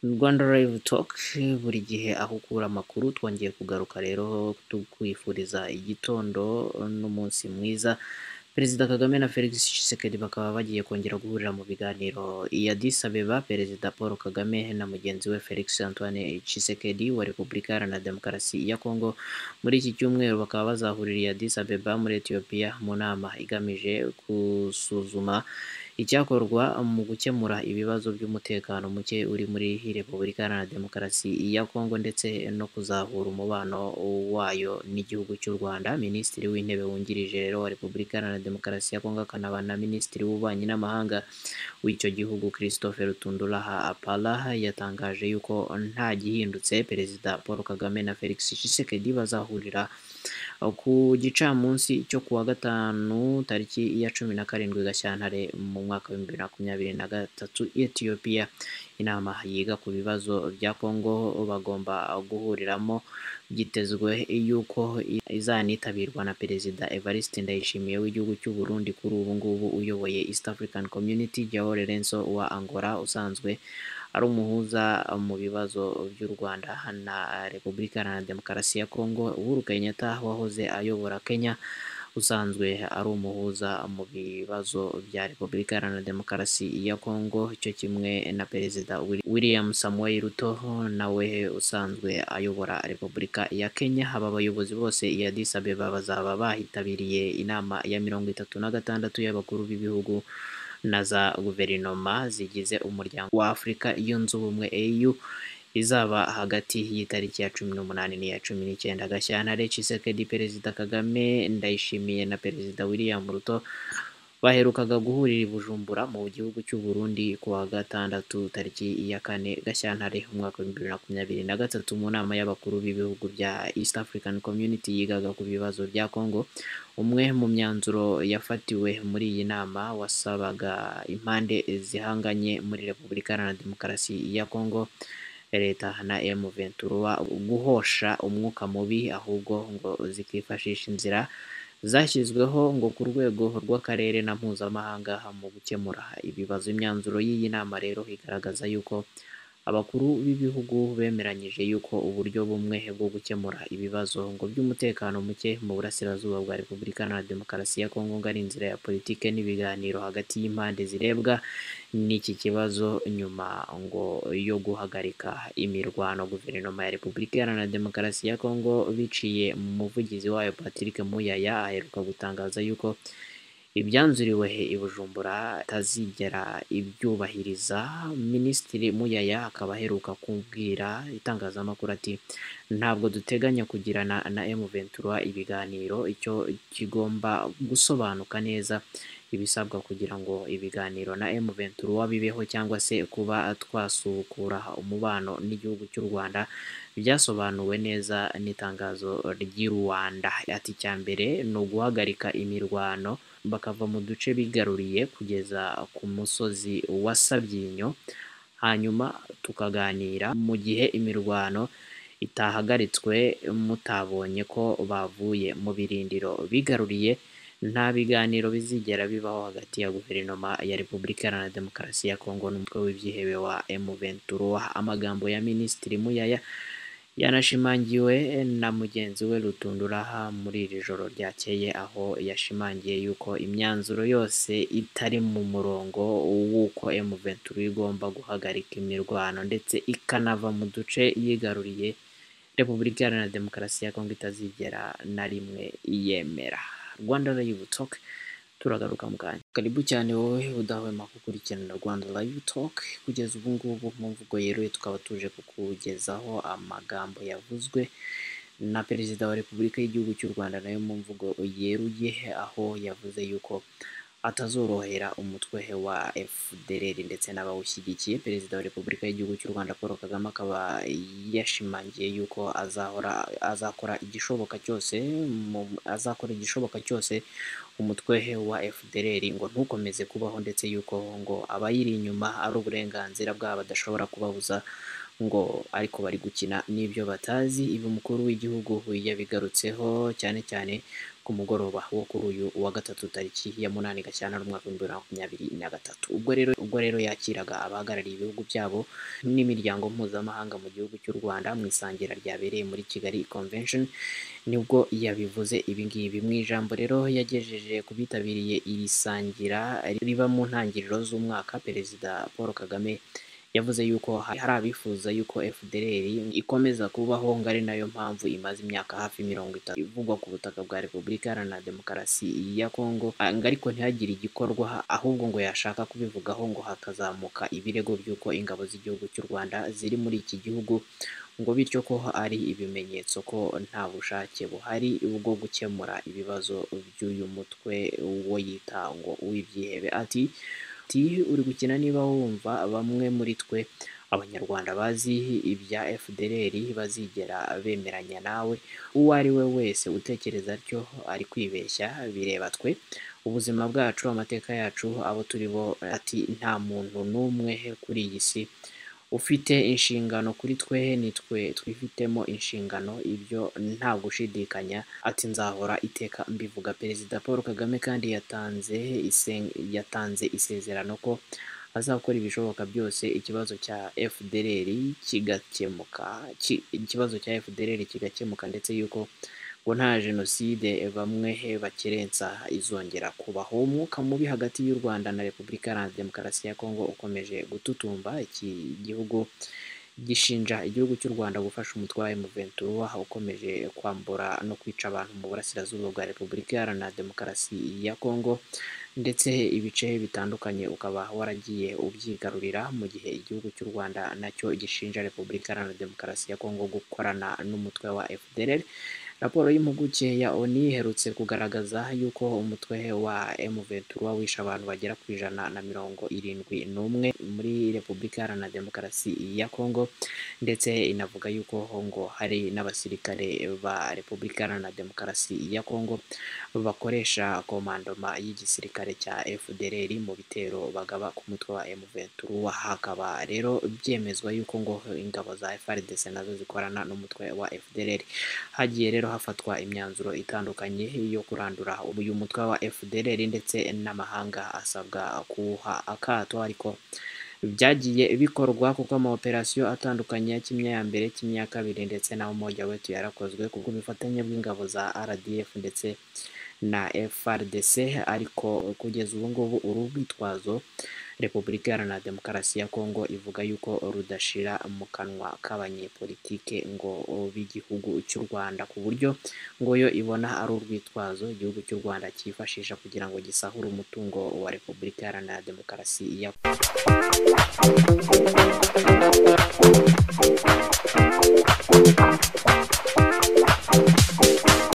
Rwanda Live Talk buri gihe ahugura amakuru twongeye kugaruka rero tukwifuriza igitondo n'umunsi mwiza Perezida Kagame na Felix Tshisekedi bakaba bagiye kongera guhurira mu biganiro i Addis Abeba Perezida Paul Kagame na mugenzi we Felix Antoine Tshisekedi wa Repubulika Iharanira Demokarasi ya Kongo muri iki cyumweru bakaba bazahurira i Addis Abeba muri Ethiopia mu nama igamije gusuzuma icyakorwa mu gukemura ibibazo by'umutekano muke uri muri Repubulika Iharanira Demokarasi ya Kongo ndetse no kuzahura umubano wayo n'igihugu cy'u Rwanda Minisitiri w'Intebe wungirije rero wa Repubulika Iharanira Demokarasi ya Kongo akanaba na Minisitiri w'Ububanyi n'Amahanga w'icyo gihugu Christophe Rutunduraha Apala yatangaje yuko nta gihindutse Perezida Paul Kagame na Felix Tshisekedi bazahurira ku gicamunsi cyo kuwa gatanu tariki ya cumi na karindwi gashyantare mu mwaka w'ibihumbi bibiri na makumyabiri na gatatu etiyopiya inama yiga ku bibazo bya kongo bagomba guhuriramo byitezwe yuko izanitabirwa na perezida evariste ndayishimiye w'igihugu cy'u burundi kuri ubu ngubu uyoboye east african community jao lorenzo wa angola usanzwe ari umuhuza mu bibazo by'u Rwanda na Repubulika Iharanira Demokarasi ya Kongo Uhuru Kenyatta wahoze ayobora Kenya usanzwe ari umuhuza mu bibazo bya Repubulika Iharanira Demokarasi ya Kongo cyo kimwe na Perezida William Samoei Ruto nawe usanzwe ayobora Repubulika ya Kenya aba abayobozi bose i Addis Abeba bazaba bahitabiriye inama ya mirongo itatu na gatandatu y'abakuru b'ibihugu na za guverinoma zigize umuryango wa Afurika yunze ubumwe AU izaba hagati y'itariki ya cumi n'umunani n'iya cumi n'icyenda Gashyantare Tshisekedi Perezida Kagame Ndayishimiye na Perezida William Ruto baherukaga guhurira i Bujumbura mu gihugu cy'u Burundi ku wa gatandatu tariki ya kane Gashyantare umwaka w'ibihumbi bibiri na makumyabiri na gatatu mu nama y'abakuru b'ibihugu bya East African Community yigaga ku bibazo bya Congo umwe mu myanzuro yafatiwe muri iyi nama wasabaga impande zihanganye muri Repubulika Iharanira Demokarasi ya Congo leta na M Ventura guhosha umwuka mubi ahubwo ngo zikifashisha inzira zashyizweho ngo ku rwego rw'akarere na mpuzamahanga mu gukemura ibibazo imyanzuro y'iyi nama rero igaragaza yuko abakuru b'ibihugu bemeranyije yuko uburyo bumwe bwo gukemura ibibazo ngo by'umutekano muke mu burasirazuba bwa Repubulika na Demokarasi ya Kongo ngo ari inzira ya politike n'ibiganiro hagati y'impande zirebwa n'iki kibazo nyuma ngo yo guhagarika imirwano guverinoma ya Repubulika Iharanira Demokarasi ya Kongo biciye mu muvugizi wayo Patrick Muyaya aheruka gutangaza yuko ibyanzuriwe i Bujumbura atazigera ibyubahiriza minisitiri Muyaya akaba aheruka kubwira itangazamakuru ati ntabwo duteganya kugirana na M Ventura ibiganiro icyo kigomba gusobanuka neza ibisabwa kugira ngo ibiganiro na M Ventura bibeho cyangwa se kuba twasukura umubano n'igihugu cy'u Rwanda byasobanuwe neza n'itangazo ry'i Rwanda ati cya mbere ni uguhagarika imirwano bakava mu duce bigaruriye kugeza ku musozi wa Sabyinyo hanyuma tukaganira mu gihe imirwano itahagaritswe mutabonye ko bavuye mu birindiro bigaruriye nta biganiro bizigera bibaho hagati ya guverinoma ya Repubulika Iharanira Demokarasi ya Kongo n'umutwe w'ibyihebe wa M23 amagambo ya Minisitiri Muyaya yanashimangiwe na mugenzi we Rutunduraha muri iri joro ryakeye aho yashimangiye yuko imyanzuro yose itari mu murongo w'uko M23 igomba guhagarika imirwano ndetse ikanava mu duce yigaruriye Repubulika Iharanira Demokarasi ya Kongo itazigera na rimwe yemera Rwanda Live Talk turagaruka mu kanya karibu cyane wowe udahwema gukurikirana Rwanda Live Talk kugeza ubu ngubu mu mvugo yeruye tukaba tuje kukugezaho amagambo yavuzwe na Perezida wa Repubulika y'Igihugu cy'u Rwanda nayo mu mvugo yeruye aho yavuze yuko atazorohera umutwe wa FDLR ndetse n'abawushyigikiye Perezida wa Repubulika y'Igihugu cy'u Rwanda Paul Kagame akaba yashimangiye yuko azahora azakora igishoboka cyose azakora igishoboka cyose umutwe wa FDLR ngo ntukomeze kubaho ndetse yuko ngo abayiri inyuma ari uburenganzira bwabo badashobora kubabuza ngo ariko bari gukina n'ibyo batazi ibi umukuru w'igihugu yabigarutseho cyane cyane ku mugoroba wo kuri uyu wa gatatu tariki ya munani gashyantare umwaka w'ibihumbi bibiri na makumyabiri na gatatu ubwo rero ubwo rero yakiraga abahagarariye ibihugu byabo n'imiryango mpuzamahanga mu gihugu cy'u Rwanda mu isangira ryabereye muri Kigali Convention nibwo yabivuze ibi ngibi mu ijambo rero yagejeje ku bitabiriye iri sangira riba mu ntangiriro z'umwaka perezida Paul Kagame yavuze yuko hari abifuza yuko FDLR ikomeza kubaho ngo ari nayo mpamvu imaze imyaka hafi mirongo itatu ivugwa ku butaka bwa Repubulika Iharanira Demokarasi ya Kongo ngo ariko ntihagire igikorwa ahubwo ngo yashaka kubivugaho ngo hakazamuka ibirego by'uko ingabo z'igihugu cy'u Rwanda ziri muri iki gihugu ngo bityo ko ari ibimenyetso ko nta bushake buhari bwo gukemura ibibazo by'uyu mutwe wo yita ngo uw'ibyihebe ati uri gukina niba wumva bamwe muri twe abanyarwanda bazi ibya FDLR bazigera bemeranya nawe uwo ari we wese utekereza atyo ari kwibeshya bireba twe ubuzima bwacu amateka yacu abo turi bo ati nta muntu n'umwe kuri iyi si ufite inshingano kuri twe ni twe twifitemo inshingano ibyo nta gushidikanya ati nzahora iteka mbivuga perezida paul kagame kandi yatanze yatanze isezerano ko azakora ibishoboka byose ikibazo cya fdr kigakemuka ikibazo cya fdr kigakemuka ndetse yuko ngo nta jenoside bamwe bakerensa izongera kubaho umwuka mubi hagati y'u rwanda na repubulika iharanira demokarasi ya kongo ukomeje gututumba iki gihugu gishinja igihugu cy'u rwanda gufasha umutwe wa emuventura ukomeje kwambura no kwica abantu mu burasirazuba bwa repubulika iharanira demokarasi ya kongo ndetse ibice bitandukanye ukaba waragiye ubyigarurira mu gihe igihugu cy'u rwanda nacyo gishinja repubulika iharanira demokarasi ya kongo gukorana n'umutwe wa fdr raporo y'impuguke ya oni iherutse kugaragaza yuko umutwe wa M23 wishe abantu bagera ku ijana na mirongo irindwi n'umwe muri repubulika iharanira demokarasi ya kongo ndetse inavuga yuko ngo hari n'abasirikare ba repubulika iharanira demokarasi ya kongo bakoresha komandoma y'igisirikare cya fdr mu bitero bagaba ku mutwe wa M23 hakaba rero byemezwa yuko ngo ingabo za FARDC nazo zikorana n'umutwe wa fdr hagiye rero hafatwa imyanzuro itandukanye yo kurandura uyu mutwe wa FDLR ndetse n'amahanga asabwa kuwuha akato ariko byagiye bikorwa kuko amaoperasiyo atandukanye ya kimwe ya mbere kimwe ya kabiri ndetse na umoja wetu yarakozwe ku bw'ubufatanye bw'ingabo za RDF ndetse na FRDC ariko kugeza ubu ngubu uru rwitwazo Repubulika Iharanira Demokarasi ya Kongo ivuga yuko rudashira mu kanwa k'abanyepolitike ngo b'igihugu cy'u Rwanda ku buryo ngo yo ibona ari urwitwazo igihugu cy'u Rwanda cyifashisha kugira ngo gisahure umutungo wa Repubulika Iharanira Demokarasi ya Kongo